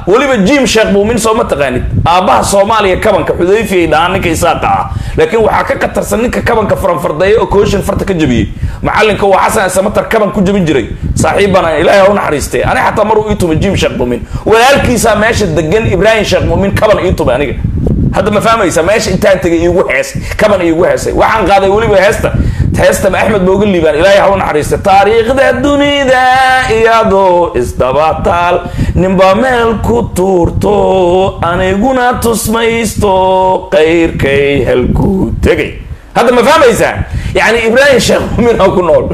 weliba jim sheekh muumin soo ma taqaanid aabbaha soomaaliya kabanka xudayfiyay dhahaan ninka isaaqa ah laakiin waxaa ka katarsan ninka kabanka faranfardeeya oo kooshin farta ka jabiyey macalinka waa xasan samatar kaban ku jabin jiray saaxiibbana ilaahay ha u naxariistay ani xataa maruu ii tumay jim sheekh muumin walaalkiisaa meesha degan ibraahim sheekh muumin kaban ii tumay aniga hadda ma fahmaysa meesha intaan tegay iigu hees kaban iigu heesay waxaan qaaday weliba heesta heesta ma axmed booga liibaan ilaahay ha u naxariista taariikhda dunida iyadoo isdabataal ninba meel ku tuurto aniguna tusmaysto qayrkay halkuu tegay hadda ma fahmaysaa yani ibraahim sheekh mumin ha ku nool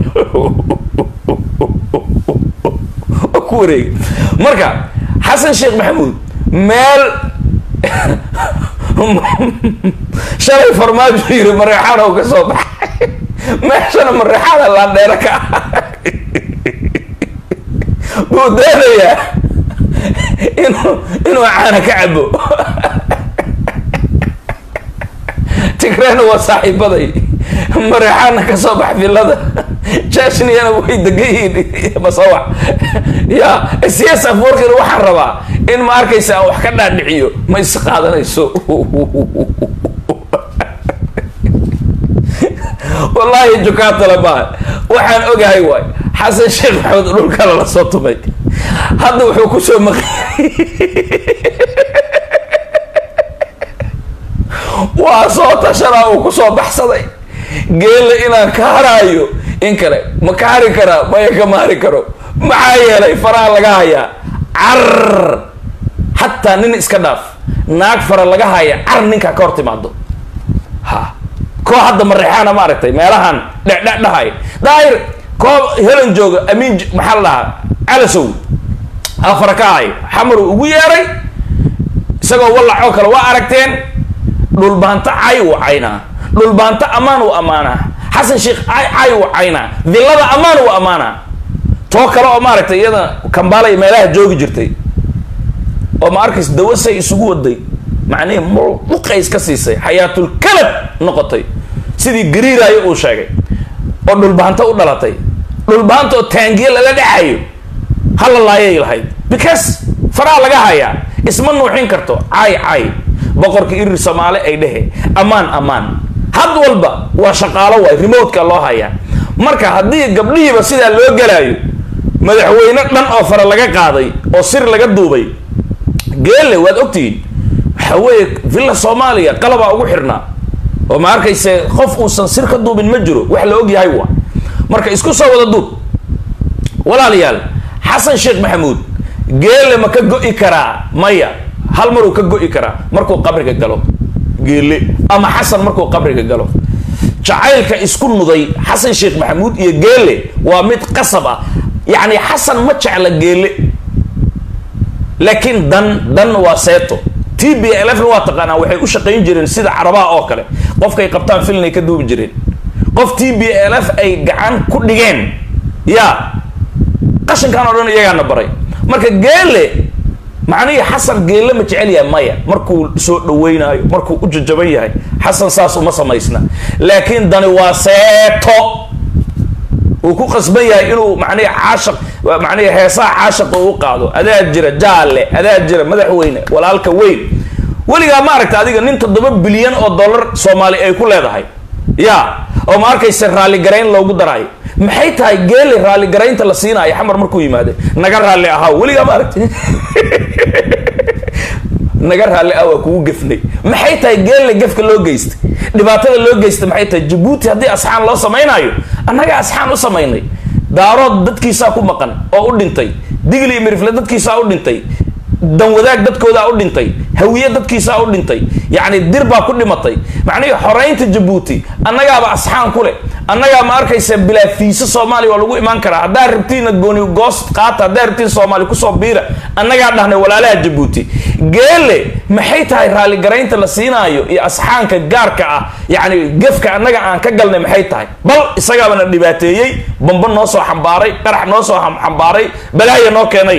ku wareeg marka xasan sheekh maxamuud meel shalay farmaajo yiri mareexaan oo ka soo baxay meeshana mareexaana laandheero ka ah buu doonayaa inuu inuu caana ka cabo tigrena waa saaxiibaday mareexaana ka soo bax villada jashniyana way degan yihiin masawax ya cs afworkina waxaan rabaa in ma arkaysa aan wax ka dhaadhiciyo ma is qaadanayso wallaahi jukaatala maa waxaan ogahay waay xasan sheekh maxamed dhulkana la soo tumay hadda wuxuu kusoo maqiyay waa soo tashanaa uu kusoo baxsaday geelle inaan ka haraayo in kale ma ka hari karaa maya kama hari karo maxaa yeelay faraha laga hayaa car xataa nin iska dhaaf naag fara laga haya car ninkaa ka hor timaado ha koo hadda mareexaana ma aragtay meelahan dhedhe dhahay daahir koo helan jooga amiin maxaa la dhahaa calasow afara ka ahay xamaru ugu yeeray isagoo wallacoo kale waa aragteen dhulbaanto cay uu caynaa dhulbaanto ammaan uu ammaanaa xasan sheekh cay cay uu caynaa villada ammaan uu ammaanaa too kale oo maaragtay iyada kambaalay meelaha joogi jirtay oo ma arkaysa dawasay isugu waday macnihii muqays ka siisay xayaatul kalab noqotay sidii gariiraayo uu sheegay oo dhulbaanto u dhalatay dhulbaanta oo taangiye lala dhacayo hala laayay lahayd because faraha laga hayaa isma nuuxin karto cay cay boqorka irir soomaale ay dhehe ammaan ammaan had walba waa shaqaalo waay remotka loo hayaa marka haddii gabdhihiiba sidaa loo gelaayo madaxweyne dhan oo fara laga qaaday oo sir laga duubay geelle waad ogtihiin waxa weeye villa soomaaliya qalabaa ugu xirnaa oo ma arkayse qof uusan sir ka duubin ma jiro wax la og yahay waa marka isku soo wada duub walaalayaal xasan sheekh maxamuud geelle ma ka go-i karaa maya hal maruu ka go-i karaa markuu qabriga galo geelle ama xasan markuu qabriga galo jacaylka isku nuday xasan sheekh maxamuud iyo geelle waa mid qasab ah yacni xasan ma jecla geelle laakiin dan dan waa seeto t b lfna waa taqaanaa waxay u shaqayn jireen sida carabaha oo kale qofkay qabtaan filnay ka duubi jireen qof t b l f ay gacan ku dhigeen ya qashinkan oo dhan iyagaana baray marka geele macnihii xasan geelle ma jecel yahay maya markuu soo dhaweynaayo markuu u jajaban yahay xasan saas uma samaysna laakiin dani waa seeto uu ku qasban yahay inuu macnihi caashaq macnihi heesaha caashaqa u qaado adaa jira jaalle adaa jira madaxweyne walaalka weyn weligaa ma aragta adiga nin toddoba bilyan oo dollar soomaali ay ku leedahay ya oo ma arkaysa raalligarayn loogu daraayo maxay tahay geeli raalligaraynta la siinaayo xamar markuu yimaade naga raalli ahaa weligaa ma aragti naga raalli ah waa kugu gefnay maxay tahay geelle gefka loo geystay dhibaatada loo geystay maxay tahay jabuuti haddii asxaan loo samaynaayo annaga asxaan u samaynay daarood dadkiisaa ku maqan oo u dhintay digli iyo mirifle dadkiisaa u dhintay danwadaag dadkoodaa u dhintay hawiye dadkiisaa u dhintay yacni dir baa ku dhimatay macnihii xoreynta jabuuti annagaaba asxaan ku leh annagaa ma arkaysa bilaa fiisa soomaaliya waa lagu imaan karaa haddaa rabtiina gooni goos qaata haddaa rabtiin soomaali kusoo biira annagaa dhahnay walaalaha jabuuti geele maxay tahay raalligaraynta la siinaayo iyo asxaanka gaarka ah yacni gefka annaga aan ka galnay maxay tahay bal isagaabana dhibaateeyey bamba noo soo xambaaray qarax noo soo xambaaray balaaya noo keenay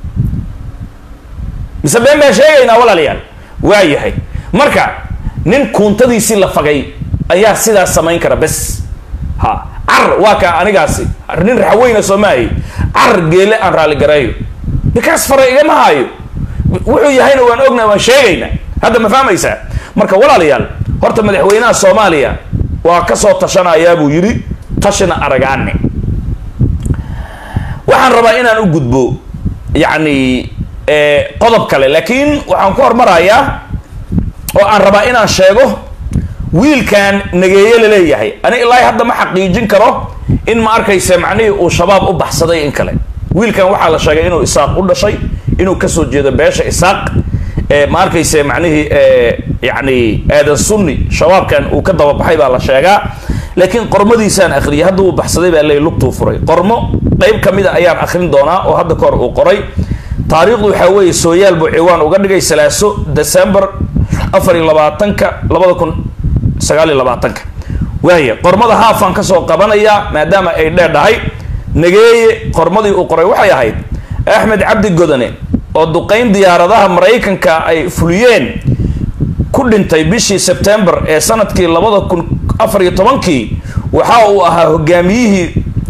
mise been baan sheegaynaa walaalayaal waa yahay marka nin kuuntadiisii la fagay ayaa sidaas samayn kara bes ha car waa kaa anigaasi nin raxweyna soomaahay car geele aan raalligareeyo bikaas fara igama haayo wuxuu yahayna waan ognaa waan sheegaynaa hadda ma fahmaysaa marka walaalayaal horta madaxweynaha soomaaliya waa kasoo tashanayaa buu yidhi tashina aragaane waxaan rabaa inaan u gudbo yacni qodob kale laakiin waxaan ku hormarayaa oo aan rabaa inaan sheego wiilkan nageeye laleeyahay ani ilaahi hadda ma xaqiijin karo in ma arkaysa macnihii uu shabaab u baxsaday in kale wiilkan waxaa la sheegay inuu isaaq u dhashay inuu kasoo jeedo beesha isaaq ma arkayse macnihii yani aadan sunni shabaabkan uu ka dababaxay baa la sheegaa laakiin qormadiisaan akhriyay hadda uu baxsaday baa ley lugtuu furay qormo qeyb kamida ayaan akrin doonaa oo hadda kahor uu qoray taariikhdu waxaa weeye sooyaal buu ciwaan uga dhigay salaaso december afar iyo labaatanka labada kun sagaal iyo labaatanka waaya qormada haafaan kasoo qabanayaa maadaama ay dheedhahay nageeye qormadii uu qoray waxay ahayd axmed cabdi godane oo duqeyn diyaaradaha maraykanka ay fuliyeen ku dhintay bishii sebtembar ee sanadkii labada kun afar iyo tobankii waxa uu ahaa hogaamiyihii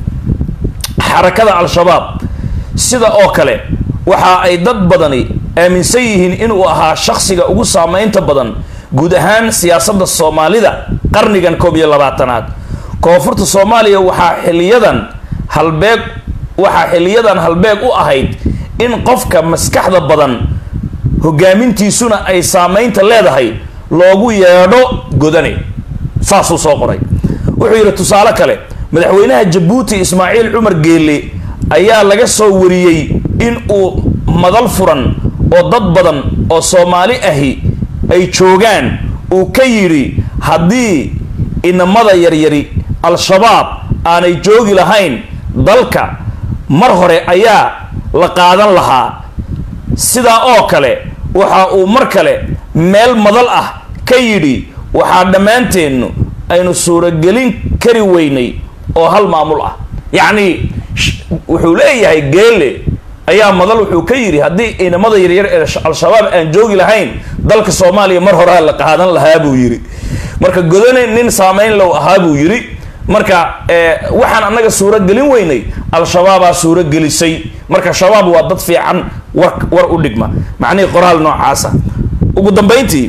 xarakada al-shabaab sida oo kale waxa ay dad badani aaminsan yihiin inuu ahaa shaksiga ugu saameynta badan guud ahaan siyaasadda soomaalida qarnigan koob iyo labaatanaad koonfurta soomaaliya waxaa xiliyadan halbeeg waxaa xiliyadan halbeeg u ahayd in qofka maskaxda badan hogaamintiisuna ay saameynta leedahay loogu yeedho godane saasuu soo qoray wuxuu yidhi tusaale kale madaxweynaha jabuuti ismaaciil cumar geelle ayaa laga soo wariyey in uu madal furan oo dad badan oo soomaali ahi ay joogaan uu ka yidhi haddii inamada yaryari al-shabaab aanay joogi lahayn dalka mar hore ayaa la qaadan lahaa sidaa oo kale waxa uu mar kale meel madal ah ka yidhi waxaa dhammaanteennu aynu suuragelin kari weynay oo hal maamul ah yacni wuxuu leeyahay geele ayaa madal wuxuu ka yidhi haddii inamada yaryar ee al-shabaab aan joogi lahayn dalka soomaaliya mar horea la qaadan lahaa buu yidhi marka godane nin saameyn low ahaa buu yidhi marka waxaan annaga suuragelin weynay al-shabaabaa suuragelisay marka shabaab waa dad fiican war war u dhigma macnihii qoraal noocaasa ugu dambeyntii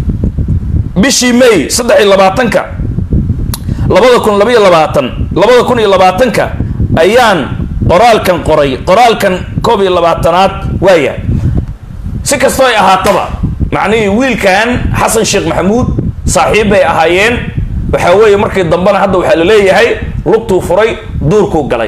bishii may saddex iyo labaatanka labada kun labaiyo labaatan labada kun iyo labaatanka ayaan qoraalkan qoray qoraalkan koob iyo labaatanaad waayahay si kastoo ay ahaataba macnihii wiilkan xasan sheekh maxamuud saaxiib bay ahaayeen waxaa weeye markii dambena hadda waxaa la leeyahay lugtuu furay duurkuu galay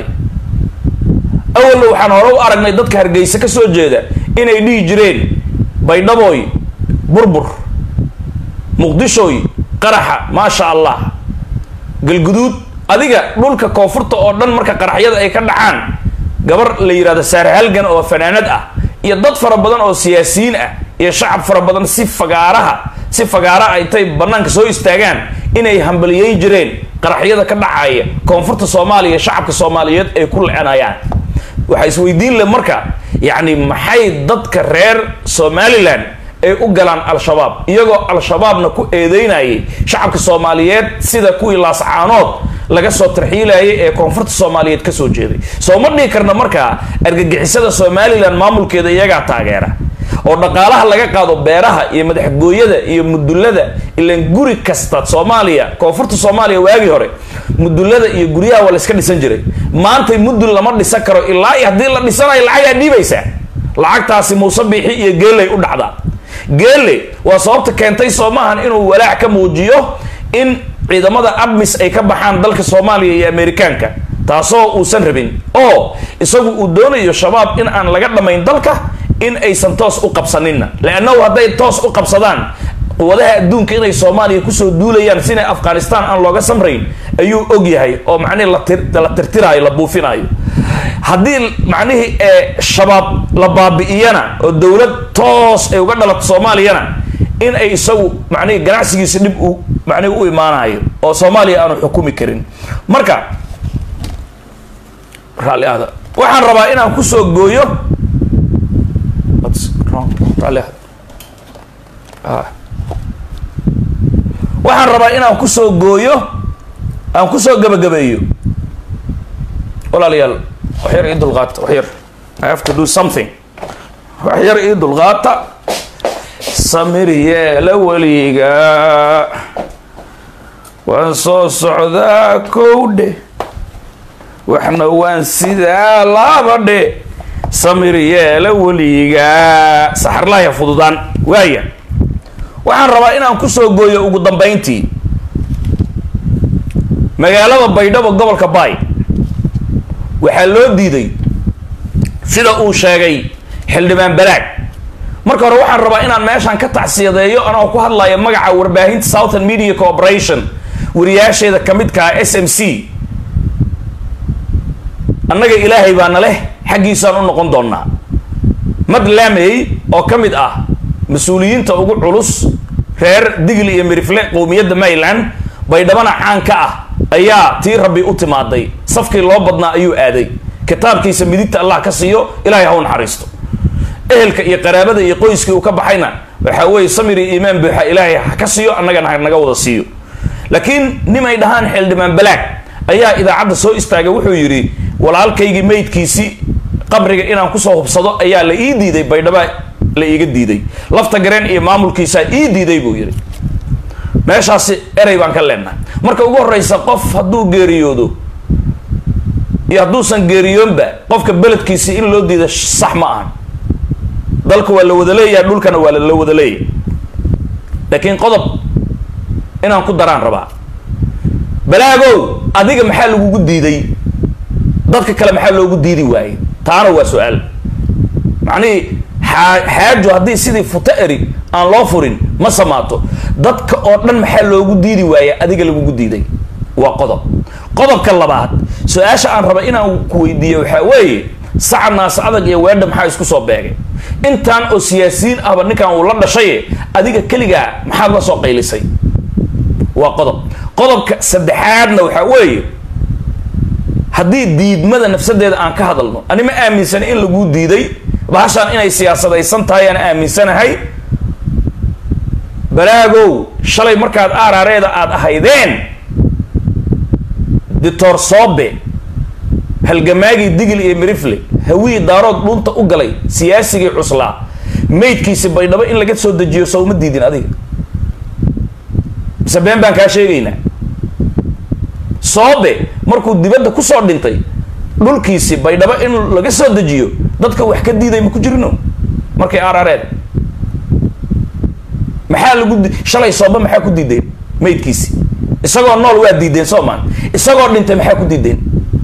awalna waxaan hore u aragnay dadka hargeysa ka soo jeeda inay dhihi jireen baydhabooy burbur muqdishooy qaraxa maasha allah galguduud adiga dhulka koonfurta oo dhan marka qaraxyada ay ka dhacaan gabar la yidhahdo saare halgan oo fanaanad ah iyo dad fara badan oo siyaasiyiin ah iyo shacab fara badan si fagaaraha si fagaara ay tay banaanka soo istaagaan inay hambaliyeyn jireen qaraxyada ka dhacaya koonfurta soomaaliya shacabka soomaaliyeed ay ku lecenayaan waxaa isweydiin le marka yacni maxay dadka reer somalilan ay u galaan al-shabaab iyagoo al-shabaabna ku eedeynayay shacabka soomaaliyeed sida kuwii laascaanood laga soo tarxiilayay ee koonfurta soomaaliyeed kasoo jeeday soo ma dhihi karna markaa argagixisada somalilan maamulkeeda iyagaa taageera oo dhaqaalaha laga qaado beeraha iyo madaxgooyada iyo mudullada ilan guri kasta soomaaliya koonfurta soomaaliya waagii hore mudullada iyo guryaha waa la iska dhisan jiray maantay mudul lama dhisan karo ilaa iyo haddii la dhisanayo lacagaa dhiibaysaa lacagtaasi muuse biixi iyo geeley u dhacdaa geele waa sababta keentay soo maahan inuu walaac ka muujiyo in ciidamada admis ay ka baxaan dalka soomaaliya iyo amerikaanka taasoo uusan rabin oo isagu uu doonayo shabaab in aan laga dhammayn dalka in aysan toos u qabsaninna leannahu hadday toos u qabsadaan quwadaha adduunka inay soomaaliya kusoo duulayaan sina afghanistan aan looga samrayn ayuu og yahay oo macnihii la tirtiraayo la buufinaayo haddii macnihii ee shabaab la baabi'iyana oo dowlad toos ay uga dhalato soomaaliyana in ay isagu macnihii ganacsigiisa dhib u macnihi u imaanayo oo soomaaliya aanu xukumi karin marka raalli ahda waxaan rabaa inaan kusoo gooyo raalli ahda waxaan rabaa inaan kusoo gooyo aan kusoo gabagabeeyo walaalayaal wax yar ii dulqaata wax yar i have to do something wax yar ii dulqaata samir yeela weliga waan soo socdaa kowdhe waxna waan sidaa laabadhe samir yeela weliga saxarlaaya fududaan waaya waxaan rabaa inaan kusoo gooyo ugu dambayntii magaalada baydhabo gobolka baay waxaa loo diiday sida uu sheegay xildhibaan balaag marka hore waxaan rabaa inaan meeshaan ka tacsiyadeeyo anoo ku hadlaya magaca warbaahinta southern media corporation wariyaasheeda ka midkaa s m c annaga ilaahay baana leh xaggiisaan u noqon doonaa mad laamey oo ka mid ah mas-uuliyiinta ugu culus reer digli iyo mirifle qowmiyadda maryland baydhabana caan ka ah ayaa tii rabbi u timaaday safkii loo badnaa ayuu aaday kitaabkiisa midigta allah ka siiyo ilaahay ha u naxariisto ehelka iyo qaraabada iyo qoyskii uu ka baxayna waxaa weeye samir iyo iimaan buuxa ilaahay ha ka siiyo annagana ha naga wada siiyo laakiin nimay dhahaan xildhibaan balaag ayaa idaacadda soo istaagay wuxuu yidhi walaalkaygii maydkiisii qabriga inaan kusoo hubsado ayaa la ii diiday baydhaba la iiga diiday lafta gareen iyo maamulkiisaa ii diiday buu yidhi meeshaasi erey baan ka leenahay marka ugu horreysa qof hadduu geeriyoodo iyo hadduusan geeriyoonba qofka beledkiisi in loo diida sax ma ahan dalka waa la wada leeyahay dhulkana waa la wada leeyahay laakiin qodob inaan ku daraan rabaa balaagow adiga maxaa lagugu diiday dadka kale maxaa loogu diidi waayey taana waa su-aal macnihii xaa xaajo haddii sidii futo eri aan loo furin ma samaato dadka oo dhan maxaa loogu diidi waaya adiga lagugu diiday waa qodob qodobka labaad su-aasha aan raba inaan ku weydiiyo waxaa weeye saca naas adag iyo weedha maxaa isku soo beegay intaan oo siyaasiyiin ahba ninkan uu la dhashaye adiga keligaa maxaad la soo qaylisay waa qodob qodobka saddexaadna waxaa weeye haddii diidmada nafsadeeda aan ka hadalno ani ma aaminsana in laguu diiday bahashaan inay siyaasadaysan tahay aan aaminsanahay balaagow shalay markaad aaraareeda aada ahaydeen dictor soobe halgamaagii digil iyo mirifle hawii daarood dhunta u galay siyaasigii cuslaa maydkiisi baydhabo in laga soo dejiyo soo uma diidin adiga mise been baan kaa sheegaynaa soobe markuu dibadda kusoo dhintay dhulkiisi baydhabo in laga soo dejiyo dadka wax ka diiday ma ku jirino markay aaraareed maxaa lagu di shalay soobe maxaa ku diideen maydkiisi isagoo nool waa diideen soomaan isagoo dhintay maxaa ku diideen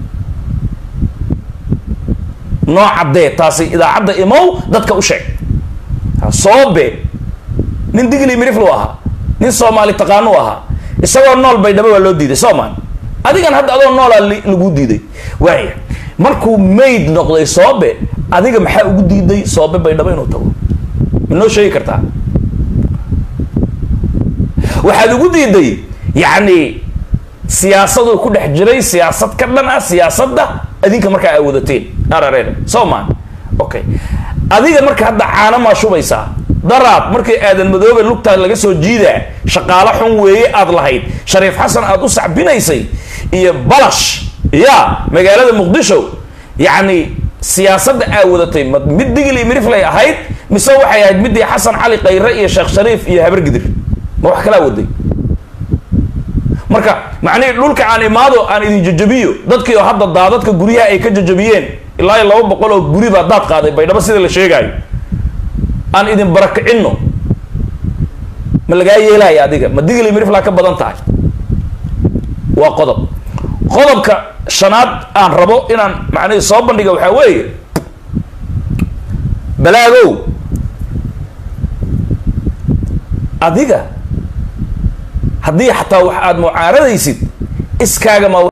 noo caddee taasi idaacadda imow dadka u sheeg soobe nin digli miriflu ahaa nin soomaali taqaanu ahaa isagoo nool baydhabo waa loo diiday soomaan adigan hadda adoo noolaa lagu diiday waaya markuu mayd noqday soobe adiga maxaa ugu diiday soobe baydhabo inuu tago ma noo sheegi kartaa waxaad ugu diiday yacni siyaasaduu ku dhex jiray siyaasad ka dhan ah siyaasadda adinka markaa ay wadateen arareer soomaan okay adiga marka hadda caano maa shubaysaa daraad markii aadan madoobe lugtaa laga soo jiidaa shaqaalo xun weeye aad lahayd shariif xasan aad u sacbinaysay iyo balash ya magaalada muqdisho yacni siyaasadda aa wadatay ma mid digil iyo miriflay ahayd mise waxay ahayd midii xasan cali khayre iyo sheekh shariif iyo habargidir ma wax kalaa waday marka macnihii dhulka aan imaado aan idin jajabiyo dadkii oo hadda daadadka guryaha ay ka jajabiyeen ilaa iyo laba boqol oo guri baa daad qaaday baydhabo sida la sheegaayo aan idin barakicino ma lagaa yeelaya adiga ma digli miriflaa ka badan tahay waa qodob qodobka shanaad aan rabo inaan macnihii soo bandhiga waxaa weeye balaagow adiga haddii xataa wax aada mucaaradaysid iskaaga ma